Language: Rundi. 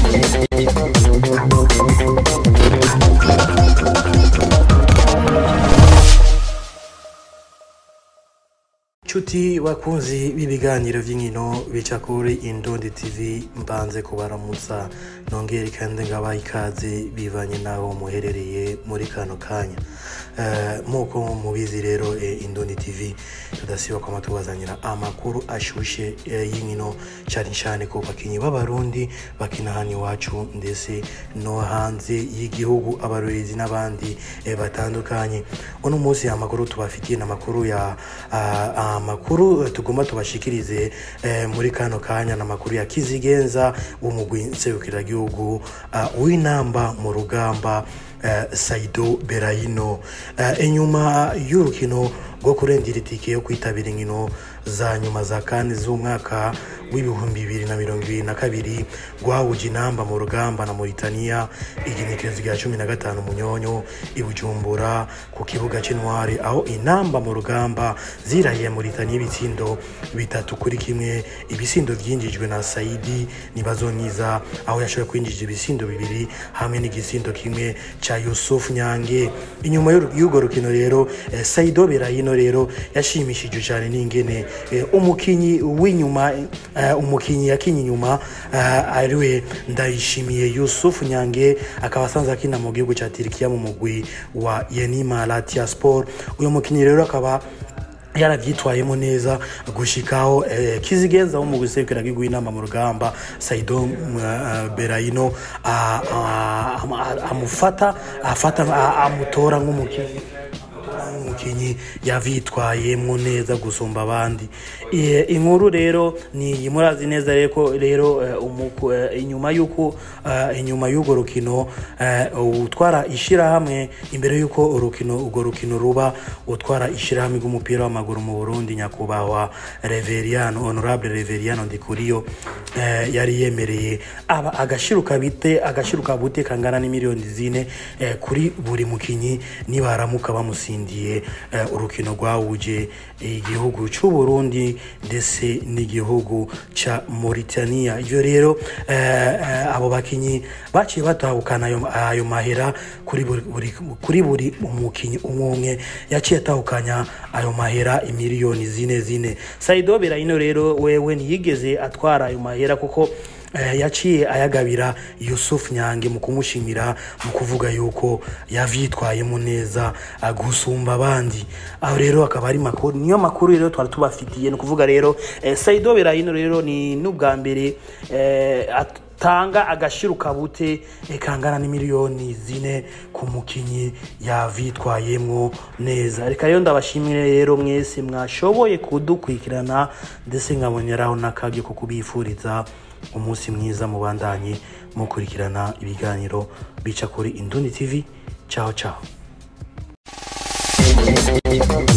Nshuti bakunzi b'ibiganiro vy'inkino bica kuri Indundi TV mbanze kubaramutsa nongere kandi ngabaha ikaze bivanye naho muherereye muri kano kanya Eh, muko mubizi rero eh, Indundi TV tudasiba kwama tubazanira amakuru ashushe eh, y'inkino cane cane ku bakinyi b'abarundi bakina hano iwacu ndetse no hanze y'igihugu abarorezi n'abandi eh, batandukanye uno munsi amakuru tubafitiye ni amakuru ya ah, amakuru eh, tugomba tubashikirize eh, muri kano kanya ni amakuru ya kizigenza w'umugwi nserukiragihugu ah, w'inamba mu rugamba eh, Saido Berahino eh, inyuma y'urukino rwo kurengera itike yo kwitabira inkino za nyuma za kane z'umwaka w'ibihumbi bibiri na mirongo ibiri na kabiri rwahuje inamba mu rugamba na Mauritania igenekerezo rya cumi na gatanu munyonyo i Bujumbura ku kibuga c'intwari aho inamba mu rugamba zirahiye Mauritania ibitsindo bitatu kuri kimwe ibisindo vyinjijwe na Saidi Nibazonyiza aho yashoboye kwinjija ibisindo bibiri hamwe n'igisindo kimwe ca Yusuf Nyange inyuma y'uru- y'urwo rukino rero eh, Saido Berahino rero yashimishijwe cyane n'ingene eh, umukinyi w'inyuma eh, umukinyi yakinye inyuma eh, ariwe ndayishimiye Yusuf Nyange akaba asanzwe akina mu gihugu ca Turikiya mu mugwi wa Yenima Latia Sport uyu mukinyi rero akaba yaravyitwayemo neza gushikaho eh, kizigenza wo mu gusekera inama mu rugamba Saido uh, Berahino ah, ah, am- ah, amufata afata ah, amutora nk'umukinyi umukinyi yavyitwayemwo neza gusumba abandi Eh, inkuru rero ni iyi murazi neza rero ko rero eh, umuku- eh, inyuma y'uko eh, inyuma y'urwo rukino eh, utwara ishirahamwe imbere y'uko urukino urwo rukino ruba utwara ishirahamwe ry'umupira w'amaguru mu Burundi nyakubahwa Reveriano Honorable Reveriano Ndikuriyo eh, yari yemereye aba agashiruka bite agashiruka bute kangana n'imiliyoni zine eh, kuri buri mukinyi nibaramuka bamusindiye eh, urukino rwahuje igihugu c'u Burundi ndetse n'igihugu ca Mauritania ivyo rero eh, eh, abo bakinyi baciye batahukana ayo, ayo mahera kuri buri, buri, kuri buri umukinyi umwe umwe yaciye atahukanya ayo mahera imiliyoni zine zine Saido Berahino rero wewe ntiyigeze atwara ayo mahera kuko eh, yaciye ayagabira Yusuf Nyange mu kumushimira mu kuvuga yuko yavyitwayemo neza ah, gusumba abandi aho rero akaba ari makuru niyo makuru rero twari tubafitiye ni ukuvuga rero eh, Saido Berahino rero ni n'ubwa mbere eh, atanga agashiruka bute eh, kangana n'imiliyoni zine ku mukinyi yavyitwayemwo neza reka rero ndabashimire rero mwese mwashoboye kudukurikirana ndetse nkaboneraho n'akabyo ko kubifuriza umunsi mwiza mubandanye mukurikirana ibiganiro bica kuri Indundi TV ciao ciao